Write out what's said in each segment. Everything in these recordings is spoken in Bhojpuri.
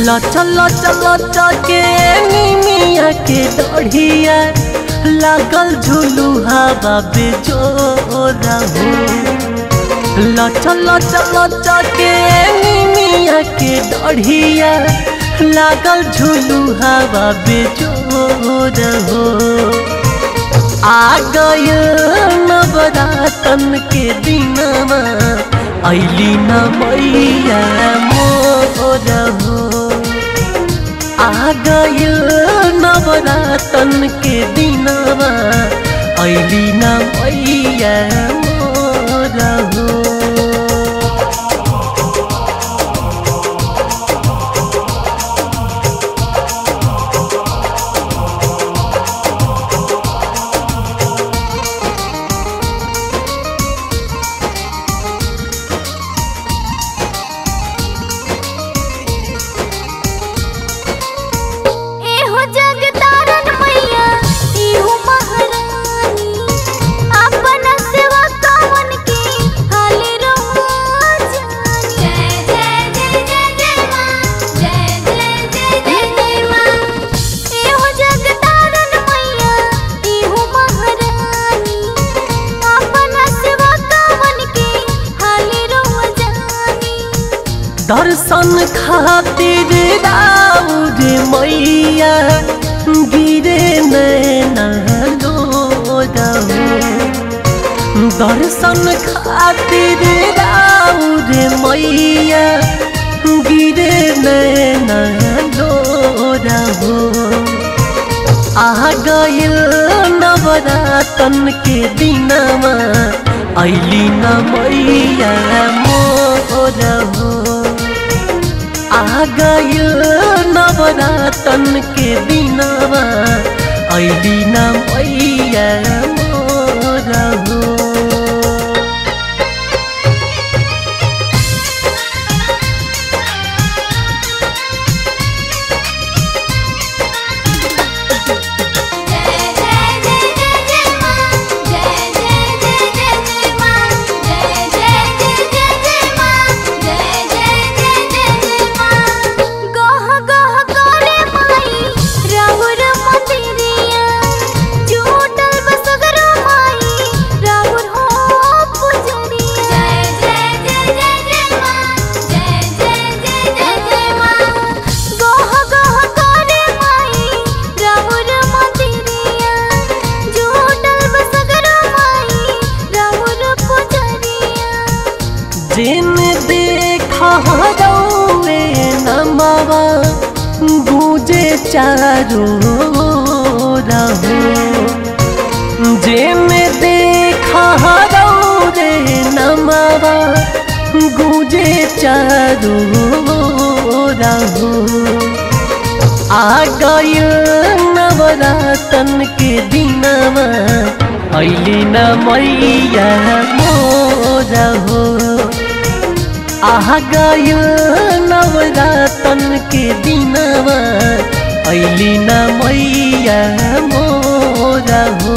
लचा लचा लचा के निमिया के दढ़िया लागल झुलू हवा बेजोरा हो लचा लचा लचा के निमिया के दढ़िया लागल झुलू हवा बेजोर हो आ गयल नवरातन के दिनमा ऐली न मैया मोर हो आ गयल नवरातन के दिनमा ऐली न मैया मोर हो एहो जगतारन मैया एहो महारानी अपन सेवा कावन के हाले रहो जानी जय जय जय जय जय मां जय जय जय जय जय मां एहो जगतारन मैया एहो महारानी अपन सेवा कावन के हाले रहो जानी दर्शन खातिर राउर मैया गिरे नैना लोरहु दर्शन खातिर राउर मैया गिरे नैना लोरहु आ गइल नवरातन के दिनमा ऐली न मैया मोर हो आ गइल नवरातन के दिनमा ऐली न मैया मोर हो जय जय जय जय जय मां जय जय जय जय जय मां जय जय जय जय जय मां जय जय जय जय जय मां गह गह करे माई राहुर मंदिरिया झूठल बसगर माई राहुर हो पुजरिया जय जय जय जय जय मां जय जय जय जय जय मां गह गह करे माई राहुर मंदिरिया झूठल बसगर माई राहुर पुजरिया जिन देखा रौवे नमवा गूंजे चारो रहो जिन देखा रौवे नमवा गूंजे चारो रहो आ गइल नवरातन के दिनमा ऐली न मैया मोर हो आ गइल नवरातन के दिनमा ऐली न मैया मोर हो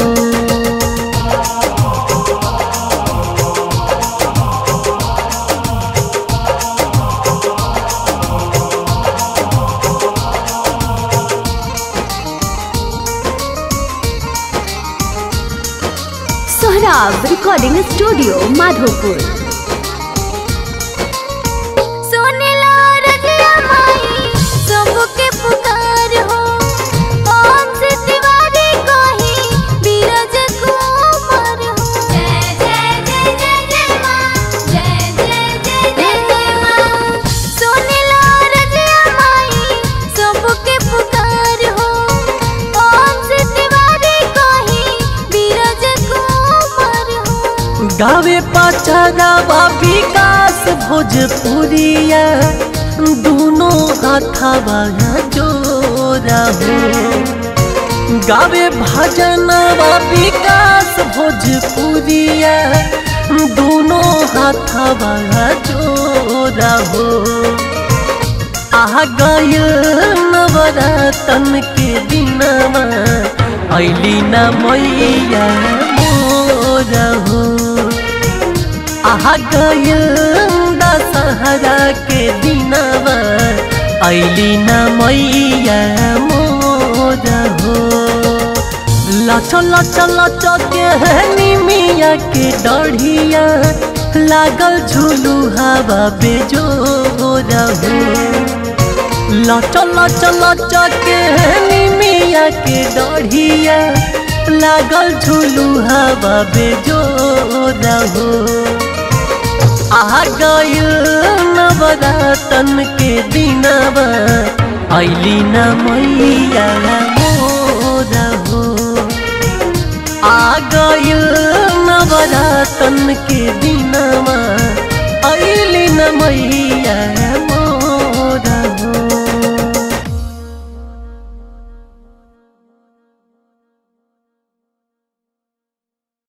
सोहराब रिकॉर्डिंग स्टूडियो माधोपुर सुनिला रजिया माई सबके पुकार हो ओम से तिवारी कही बीरज कुमार हो जय जय जय जय जय मां जय जय जय जय जय मां सुनिला रजिया माई सबके पुकार हो ओम से तिवारी कही बीरज कुमार हो गावे पचरावा विकास भोजपुरिया दोनों हाथावा जोरा हो गावे भजनवा विकास भोजपुरिया दोनों हाथावा जोरा हो आ गइल नवरातन के दिनमा ऐली न मैया मोर हो आ गइल दशहरा के दिनमा ऐली न मैया मोर हो लच लच लच के निमिया के डढ़िया लागल झूलू हवा बेजोर हो लच लच लच के निमिया के डढ़िया लागल झूलू हवा बेजोर हो आ गइल नवरातन के दिनवा ऐली न मैया मोर हो आ गइल नवरातन के दिनवा ऐली न मैया